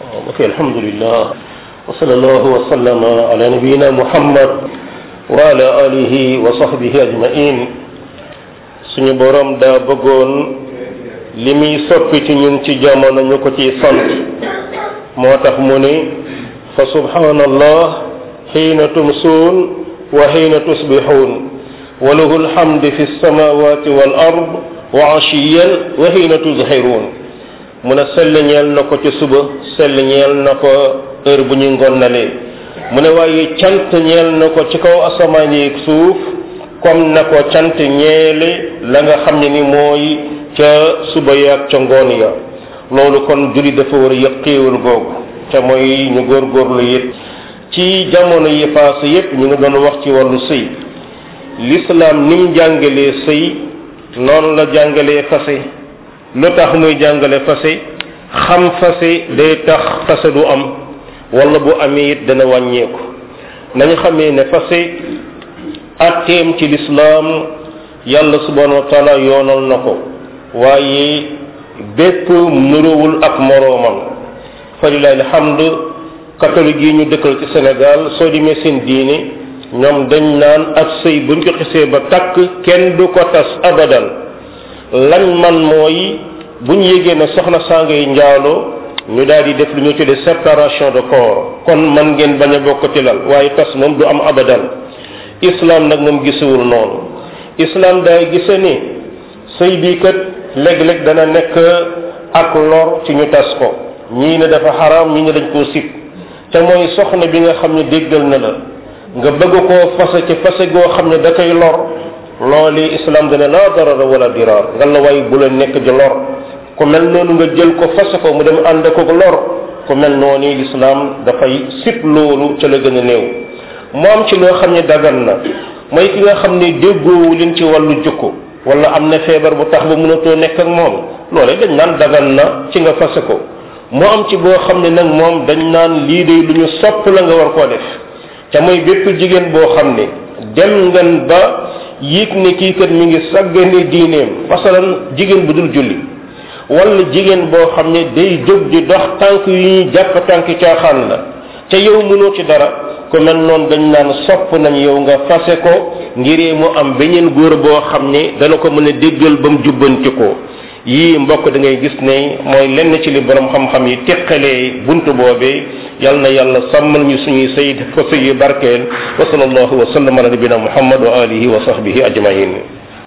ok alhamdulillah wa sallallahu wa sallama ala nabiyina muhammad wa ala alihi wa sahbihi ajmain suñu borom daa bëggoon li muy soppi ci ñun ci jamono ñu ko ciy sant moo tax mu ni fa subhanallah xiina tumsuun wa xiina tusbixuun wa lahu alhamdu fi lsamawati wal ard wa ashiyan wa xiina tuzhiruun mu ne sell ñeel na ko ci suba sell ñeel na ko heure bu ñu ngonnalee mu ne waaye cant ñeel na ko ci kaw asamaan yi suuf comme na ko cant ñeele la nga xam ne ni mooy ca suba yaag ca ngoon ya loolu kon julli dafa war a yëg xéewal googu te mooy ñu góorgóorlu it ci jamono yi paase yépp ñu ngi doon wax ci wàllu sëy l'islam ni mu jàngalee sëy noonu la jàngalee fase lu tax muy jàngale fase xam fase day tax fase du am wala bu amee it dana wàññeeku nañu xamee ne fase atteem ci lislaam yàlla subhanahu wa taala yoonal na ko waaye bépp nuróowul ak moroomam fa lillahi alhamd catholique yi ñu dëkkal ci Sénégal soo demee seen diine ñoom dañ naan ab sëy buñ ko xisee ba takk kenn du ko tas abadan lañ man mooy buñ yégee ne soxna saa ngay njaaloo ñu daal di def lu ñu tuddee séparation de corps kon man ngeen bañ a bokk ci lal waaye tas moom du am abadan islam nag moom gisewul noonu islam daay gise ni sëy bii kat léeg-léeg dana nekk ak lor ci ñu tas ko ñii ne dafa xaraam ñii ne dañ koo sib te mooy soxna bi nga xam ne déggal na la nga bëgg koo fase ci fase goo xam ne da koy lor loolu islam dana laa darara wala diraar nga la way bu la nekk di lor ku mel noonu nga jël ko fase ko mu dem ànd ko lor ku mel noonu l'islam dafay sib loolu ca la gën a néew mu am ci loo xam ne dagan na mooy ki nga xam ne déggoowu leen ci wàllu jukko wala am na feebar bu tax ba mënatoo nekk ak moom loolee dañ naan dagan na ci nga fase ko mu am ci boo xam ne nag moom dañ naan lii de lu ñu sopp la nga war koo def te mooy bépp jigéen boo xam ne dem ngeen ba yéeg ne kii kat mi ngi saggane diineem masalan jigéen bu dul julli wala jigéen boo xam ne day jóg di dox tànk yu ñuy jàpp tànk caaxaan la te yow mënoo ci dara ku mel noonu dañ naan sopp nañ yow nga fase ko ngiree mu am beneen góor boo xam ne dana ko mën a déggal ba mu jubbanti ko yii mbokk da ngay gis ne mooy lenn ci li borom xam-xam yi teqalee buntu boobee yal na yàlla sàmmal ñu suñuy sëy def ko sëy yu barkeel wa sallallahu wa sallam ala nabina muhammad wa alihi wa sahbihi ajmain